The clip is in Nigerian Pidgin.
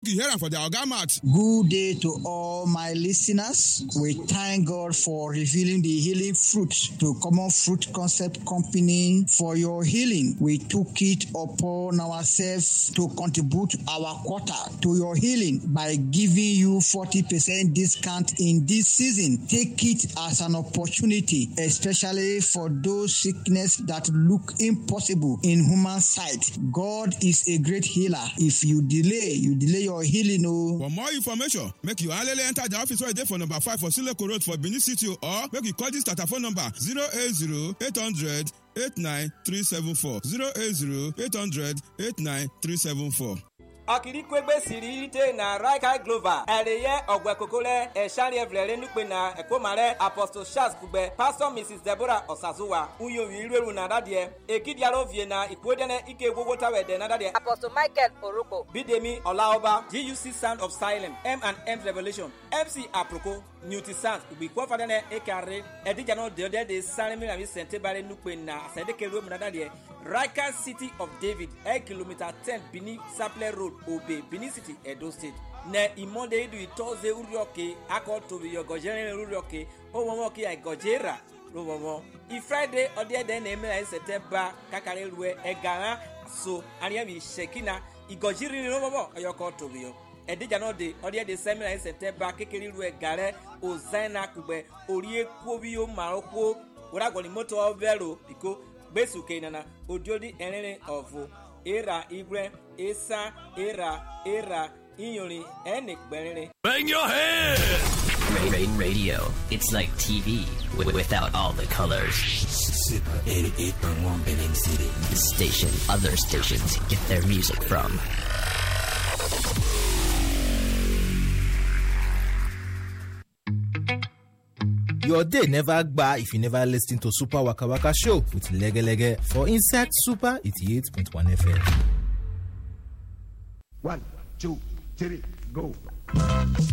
you hear am for their oga mouth. Good day to all my listeners. We thank God for revealing the healing fruit to Common Fruit Concept Company for your healing. We took it upon ourselves to contribute our quota to your healing by giving you 40% discount in this season. Take it as an opportunity, especially for those sickness that look impossible in human sight. God is a great healer. If you delay, you delay your healing. Oh. For more information, make you alele enter the office wey dey for number five for Sileko Road for Benin City or make you call this tata phone number 080 800 89374 080 800 89374. akirikpegbe siri ite na raika glova ẹrẹyẹ ọgbẹkokole ẹsàrìẹvlẹrẹ nípe na ẹkọmarẹ apostle charles kugbe pastor mrs deborah ọsàzúwa uyomi irú na dadiẹ ekidiaro vie na ìkúwédẹnẹ ike gbogbo tawẹdẹ na dadiẹ. apostle michael orokpo. bídèmí ọláọba guc sound of silence m and m revolution mc aproko newty sound ìgbìkọ́ fadẹ́nẹ ekare ẹ̀díjànà dẹ́ọ́dẹ́ de sáré mìíràn sẹ̀ńtẹ́bàrẹ̀ nípe na àsẹ̀dẹ́kẹ̀rẹ́ mu na dadiẹ raika city of david ẹ̀ kìlómítà ten benin saple road obe benin city edo state ne imode idu itoze urioke akọ tobi yọgọjẹrin urioke owó kí àìgọjẹra ló wọwọ ifriday ọdẹẹdẹ na emela sẹtẹmba kakari rue ẹgàrán so ariami sekina ìgọjìrì ló wọwọ ọyọkọ tobi yọ ẹdíjà náà de ọdẹẹdẹ sẹmìlà sẹtẹmba kékeré rue gàrẹ ozaina kugbẹ orí ekwobi ó maroko wúragọ̀ni mọ́tò ọ̀vẹ́rò pìkó gbèsùkè nana odiodi ẹ̀rìnrìn ọ̀fọ̀ era igwe esa era era iyorin ẹnì gbẹrin. Bang your head! Radio. It's like TV wi- without all the colors. Super 88.1 Benin City. The station other stations get their music from. Your day never gba if you never listen to Super Waka Waka Show with Lege Lege for Inside Super 88.1 FM. One, two, three, go.